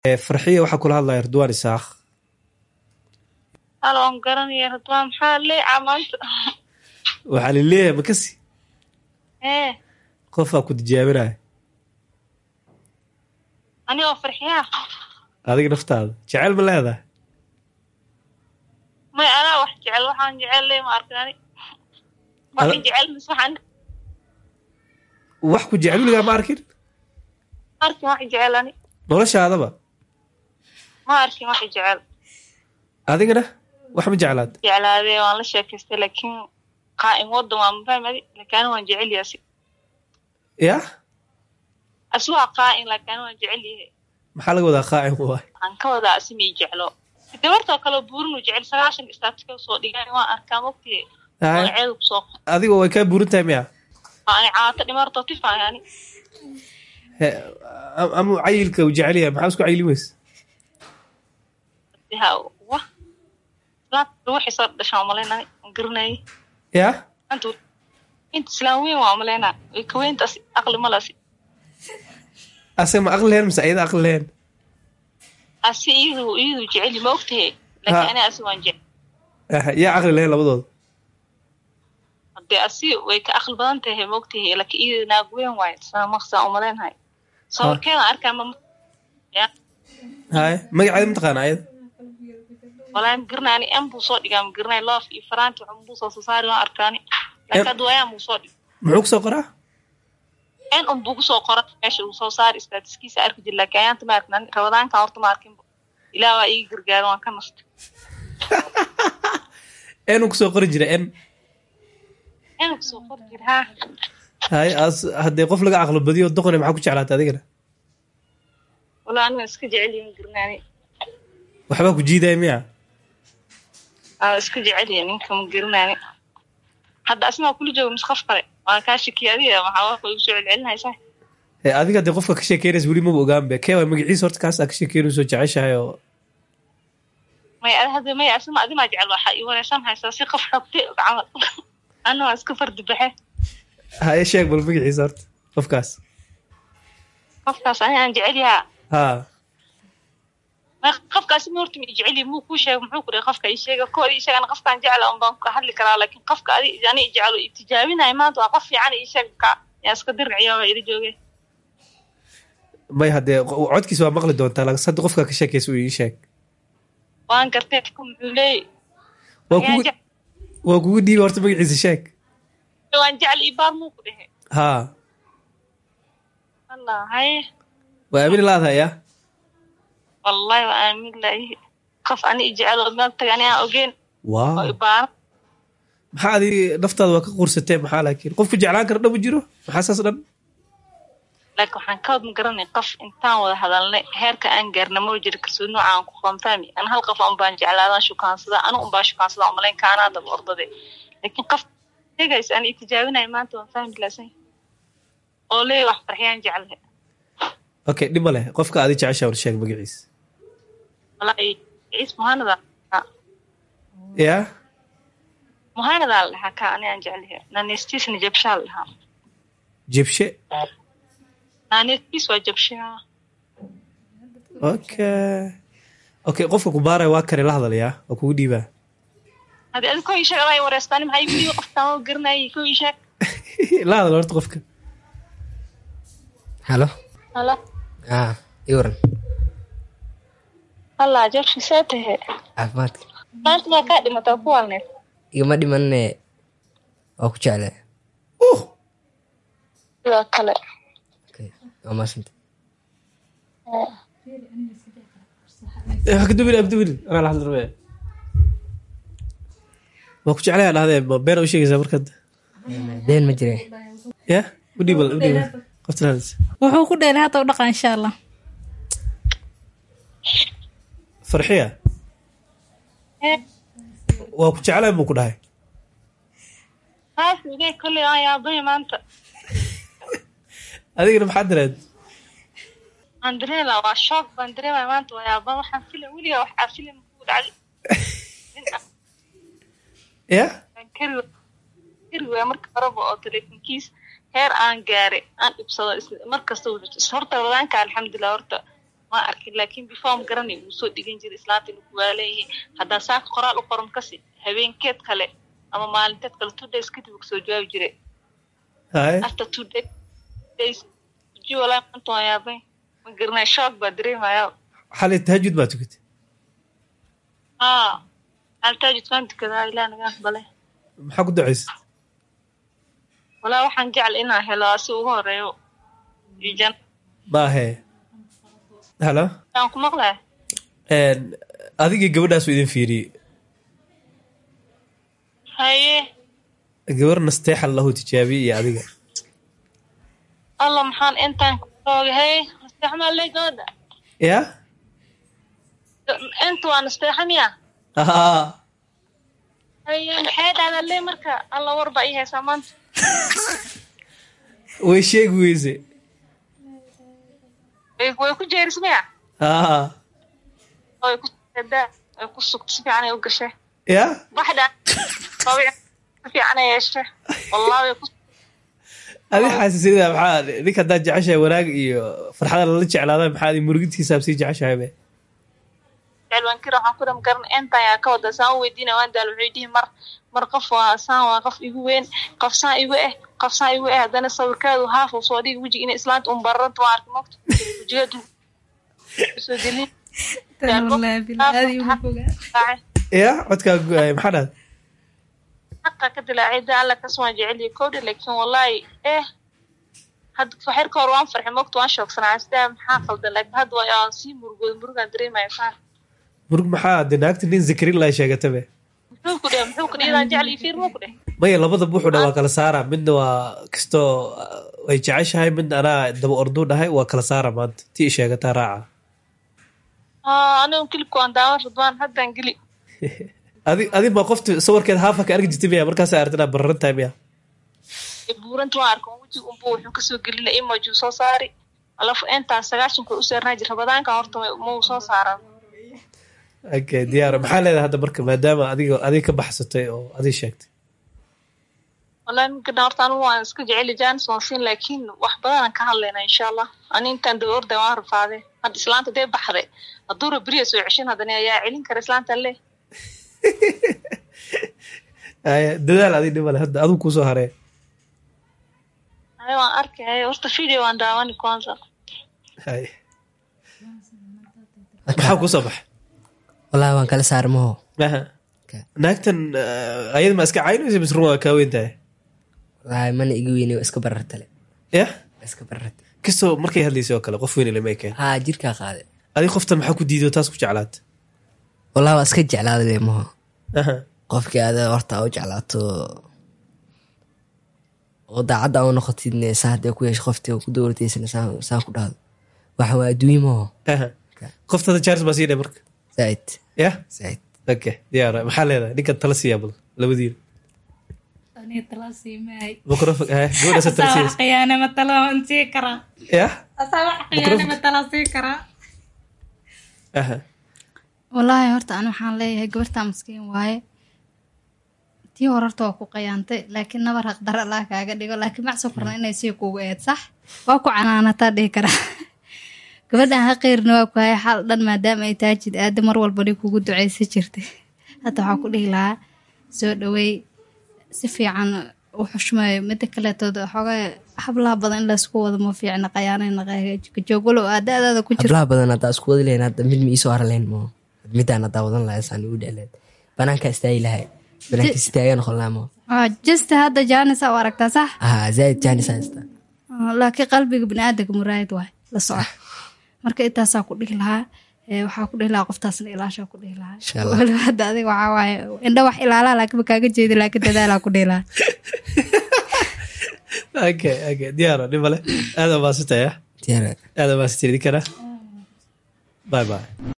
Eh, farxiya waxaa kula hadlaya ridwaan isaaq halo waan garanaya ridwaan maxaa leecaa maanta waxaa laleeyahay makasi ee qofaa ku tijaabinaya anigoo farxiyaa adiga naftaada jecel ma leedahay may anaa wax jecel waxaan jecel le ma arkin ani waxaan Ada- jecel mis waxaan wax ku jecel weligaa ma arkin ma arkin wax jecel ani noloshaadaba ma arkin wax jecel adigana wax ma jeclaad jeclaadee waan la sheekaystay laakiin qaa'im wadan waa mafahmadi laakiin ani waan jecel yahay asi ya asi waa qaa'im laakiin ani waan jecel yahay maxaa laga wadaa qaacin waay waxaan ka wadaa asi mii jeclo gabartoo kale buurinu jecel sagaashan istaatika soo dhigan waan arkaa mogtii Haye, magaceedu kusoo adiga way kaa buurin tahay miya ani caato dhimarto tifay ani He- am- ama cayilka uu jecel yahay maxaa isku cayili weyse ha wa islaamka ruuxii soo dhashaan malaynay aan garanayay ya inta inta islaam weyn waa malaynaa way ka weyntaasi aqli malasi asaga ma aqli lehen mise ayada aqli lehen asi iyadu iyadu jeceli ma ogtahe laakiin Ha. ani asi waan jecel Ah, yaa aqli lehen labadooda hadee asi way ka aqli badan tahay ma ogtahe laakiin iyadu naag weyn waaye saa maqsaa umalaynahay sawirkeeda arkaa ma ya haye magaceeda mataqaana ayada walaa ma garanay ani m buu soo dhigaa ma garanay loof iyo faraanti waxun buu soo soo saari waan arkaani laakiin hadda waayaan buu soo dhig muxuu kusoo qoraa n un buu kusoo qora meesha uu soo saari istaatiskiisa arki jir laakiin ayaanta ma arkin ani rabadaankan horta ma arkinba ilaah waa ii gargaaran waan ka nastay n uu kusoo qori jira n n kusoo qori jir haa haye as haddee qof laga aqli badiyo doqone maxaa ku jeclaata adigana walaa aniga iska jecel yihin garnaani waxbaa ku jiidaya miya aa iska jecel yihin ninka ma garanaani hadda asmaa kula jooga mis qof kale waa kaa shakiya adiga waxaa waa igu soo celcelinaysaa Eh, adiga haddee qofka ka sheekeynaysa weli maba ogaanbe kee waa magaciisa horta kaas aa ka sheekeynayso jeceshahay oo may ada hadda may asma adimaa jecel waxaa ii wareersan haysaa si qof xogtay og camal ana waa iska fardi baxe haye sheeg bal magaciisa horta qofkaas qofkaas ani aan jecel yahaa ha may qofkaasi ma horta ma ii jecel yahay muu kuu sheega muxuu ku dhahay qofka ii sheega koor ii sheegana qofkaan jecla un baan ka hadli karaa laakiin qofka adi ani ii jecel oo ii tijaabinayo maanta waa qof fiican ii sheeg ka yaa iska dirciyo waa ila jooge may haddee qo- codkiisa waa maqli doontaa laakiin hadda qofka ka sheekaysa uu ii sheeg waan gartay qofka muxuu leeyay waa Ayaan kugu jec- waa kugu dhiiba horta magaciisa sheeg waan jecel ii baar muu ku dhehe ha allah haye waa aamini laadahay ya wallahi waa aamin laahi qof ani i jecel oo meel taga ani aan ogeyn oo waaw ibaara maxaa adi naftaada waa ka quursatee maxaa laakiin qofku jeclaan kara dhan ma jiro maxaa saas dhan laakiin waxaan ka wad ma garanay qof intaan wada hadalnay heerka aan gaarna ma jira kalsooni nooca aan ku qamtaami an hal qof un baan jeclaadaan shukaansada anu un baa shukaansada umalayn kaanaa daba ordade laakiin qof sheegaysa aan i tijaabinayo maanta waan fahmi laasan oo leey wax farxiyaan jeclahay okay dhib ma leh qofka adi jeceshaa war sheeg magaciisa wallaahi ciis muhaanadaa ya muhaanadaa la dhahaa ka ani aan jeclahay naanestiisna jabshaa la dhahaa jibshe naanestiis waa jabshaa okay okay qofka ku baaraya waa kare la hadalayaa waa kugu dhiibaa hadii adi ko ii sheeg adaa i wareystaan maxaa igu dhiiba qofkaan oo garanayay ko ii sheeg la hadal horta qofka halo hala ah ii waran hallaa jabshi see tahe caafimaadka maanta maa kaa dhimataa ku waalneed igama dhimanne waa ku jeclaa uh sidoo kale okay waa maasanta hakadubin abdubin anaa la hadli rabee waa ku jeclaya dhahdee ma beena u sheegaysaa markad deen ma jire ya u dhiibal u dhiibal qoftan hadlaysa wuxuu ku dheelay hadda u dhaqa insha allah farxiya waa ku jeclay buu ku dhahay haas igay kolley aan yaabay maanta adigana maxaa dareed aan dareema waa shoog baan dareemaya maanta waa yaaba waxaan filim weliga waxaa filim ku dhacday nin aan ya kari wa- kari waaya marka horeba oo telefonkiis heer aan gaaray aan dhibsado is- mar kasta uu dhibso horta wadaanka alxamdulilah horta ma arkin laakiin before ma garanay wuu soo dhigan jiray islaanta inuu kuwaa leeyahay haddaa saaka qoraal u qoran kasi habeenkeed kale ama maalinteed kale two days kadib uu kasoo jawaabi jiray haye after two days days ji walaa maanta waan yaabay ma garanay shock baa dareemaya xalay tahajud baa tukatay haa altaajidkaan tukadaa ilaa naga aqbale maxaa ku ducaysay walaa waxaan jecel inaan helo asi ugu horeeyo iyo jan maahe halo aan ku maqlaya adigii gabadhaasu idin fiiriyey haye gabar nasteexan lahu tijaabiyey iyo adiga alla maxaan intaan kuooga haye nasteexmaa lee gabadha ya inta waa nasteexa miya haa haye maxay dhahdaa lee marka alla war baa ii haysaa maanta way sheegi weyse way way ku jeeris miya haa way ku daa way ku sugta si fiican ay u gashay ya baxdha babic si fiican ay yeeshay wallahi way ku adi xaasisida maxaa ninka haddaad jeceshahay wanaag iyo farxada lala jeclaada maxaa adi murugidkiisaab sii jeceshahay be jecel waan kira waxaan ku dham garan intaan yaa ka wada saan u weydiina waan daal wuxuu dhihi mar mar qof waa saan waa qof igu weyn qof saan igu eh qof saan igu eh haddana sawirkaadu haaf uu soo dhigi wejiga inay islaanta un bararanta waan arki mogta wejigeedu soo gelin Tan wallaahi bilaa aad iigu fogaa. ya codkaa go-ay maxaa dhahda xaqa ka dilaacay da alla kas waan jecel yahay kowdha laakiin wallaahi eh hadda waxyar ka hor waan farxay mogta waan shoogsanaa sidaa maxaa qaldan laakiin hadda waa aan sii murugooda murugaan dareemaya faan murug maxaa de naagta nin zakarin laa sheegata be muxuu ku dheh muxuu ku dheh idaan jecel iyo fiir muu ku dheh maya labada buuxu dha waa kala saara midna waa kastoo way jeceshahay midna anaa daba orduu dhahay waa kala saara maanta tii i sheegataa raaca haa anigu kilibka waan daawan radwaan haddaan geli adi adi ma qofta sawirkeed haafa ka arki jirtay miya markaas aragti inaa bararan tahay miya buuranta waan arkan wejiga unbu wuxuu kasoo gelina emoji soo saari alafu intaan sagaashanka u saarnaa jir rabadaanka horta mau soo saaran okay diyaar maxaa leedahay hadda marka maadaama adiga adiga ka baxsatay oo adig sheegtay wallahi minkadan horta anigu waan iska jeceli jaanis waan siin laakiin wax badanaan ka hadlaynaa insha allah ani intaan daba orday waan rafaade hadda islaanta dee baxday hadduu raberiya soo ceshin haddana ayaa celin kara islaanta le Aya, dadaal adig dhimale hadda adigu kuusoo haree haye waan arkay haye horta video waan daawani kwanza Hay. maxaa kuusoo baxay wallaahi waan kala saar maho Aha. Okay. naagtan uh, ayada ma iska caynaysa mise run waa kaa weyn tahay wallaahi mana iga weyne waa iska barartale ya waa iska bararte kastoo markay hadlaysay oo kale qof weyn lama ekeen haa jirkaa qaade adig qoftan maxaa ku diido taas ku jeclaata wallaahi waa iska jeclaada le maho Aha. qofkii aada horta u jeclaato oo daacadda u noqotidne saa haddee ku yeesho qoftii ku dowlateysana saa saa ku dhahdo waxa waa adduunye maho Aha. qoftada charles baa sii dhe marka zaaid ya zaaid okay diyaar maxaa leedahay ninkan tala siiyaa bal labadiina Aniga tala siimaay. microphone eh gabadha sa tala Asaa wax siiyaysa khiyaane ma tala waan sii karaa. ya Asaa wax khiyaane ma tala sii karaa. aha wallaahi horta ani waxaan leeyahay gabartaa maskiin waaye tii hore horta waa ku qayaantay laakiin nabar haqdar allah kaaga dhigo laakiin macso korna inay sii kugu eed sax waa ku canaanataa dhihi karaa gabadhan haqeyrna waa ku haya xal dhan maadaama ay taajid aada mar walbani kugu ducaysan jirtay hadda waxaa ku dhihi lahaa soo dhaweey si fiican u xushmayo mida kaleetood xoogaa hablaha badan in laysku wado ma fiicna qayaanayna joogwalow aadaadaada ku jirto hablaha badan haddaa isku wadi lahayn hadda mid ma iisoo hara lahayn maho midaan haddaa wadan lahay saan igu dheleed banaanka istaagi lahay banaanka istaaga noqon lahaa maho Ah, just hadda jaanisa u aragtaa sax haa zaaid jaanisa haysta Ah, laakiin qalbiga biniaadanka muraayad waay la soco marka intaasaa ku dhihi lahaa Eh, waxaa ku dhihi lahaa qoftaasna ilaashaa ku dhihi lahaa Insha Allah. waliba hadda adiga waxaa waaye indha wax ilaalaa laakiin ma kaaga jeedi laakiin dadaalaa ku dhihi lahaa okay okay diyaaro dhimale aada maasantaya diyaar aada maasantay idinkana bye bye